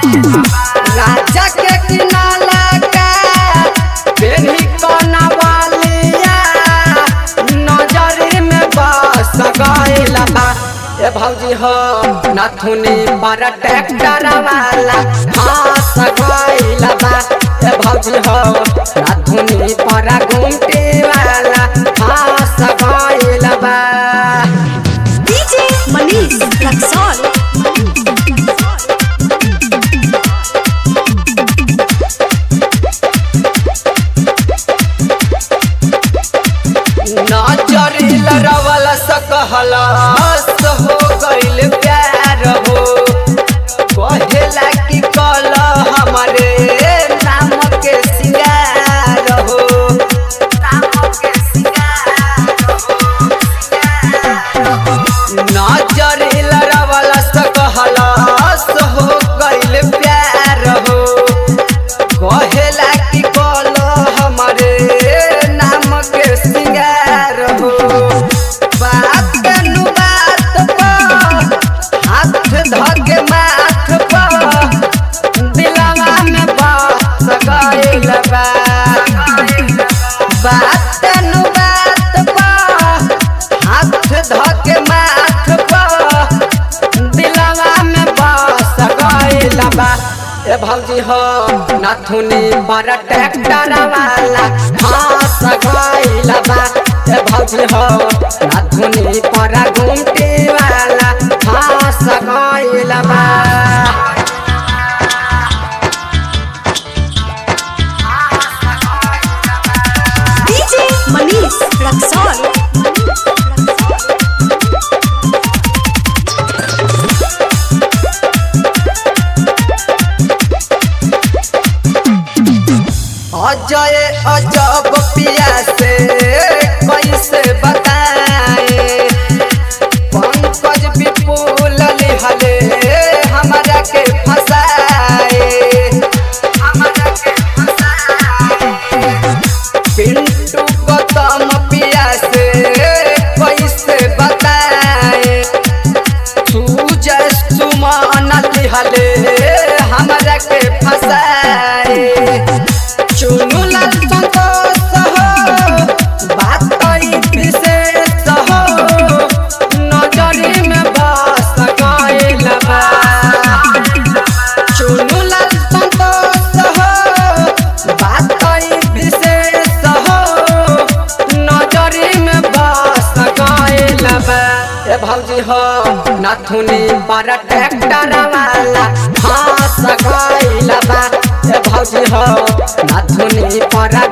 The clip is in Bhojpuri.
राजा के किनाला का बेनी कोना वालिया नजर में बस गइला बा ए भौजी हो नथुनी पर ट्रैक्टर वाला हाथ गइला बा ए भौजी हो नथुनी पर घुमटी वाला हाथ गइला बा DJ Manish Raxol. नजरी लरवल सकहला हो गइल प्यार हो कहेला कि कल हमारे नाम के सिंगार हो नाम के सिंगार हो नजरी लरवल सकहला हो गइल प्यार हो कहेला कि कल हमारे नाम के सिंगार हो बात कनु बात पर हाथ धके माथ पर दिलवा में बस गइल बा बात कनु बात पर हाथ धके माथ पर दिलवा में बस गइल बा ए भौजी हो नथुनी पर ट्रैक्टर वाला हाथ गइल बा ए भौजी हो नथुनी पर घुमटी वाला हाथ गइल बा DJ Manish Raxol. अजय अजब पिया से कैसे बताए पंकज विपुल लिहले हमरा के फसाए हमरा के फसाए पिंटू गौतम पिया से कैसे बताए सूजय सुमान लिहले हमरा के फसाए चुनु लाल संतोष हो बात कई विशेष हो नजरी में बस गइल बा चुनु लाल संतोष हो बात कई विशेष हो नजरी में बस गइल बा ए भौजी हो नथुनी पर ट्रैक्टर वाला हाथ गइल बा ए भौजी हो नथुनी पर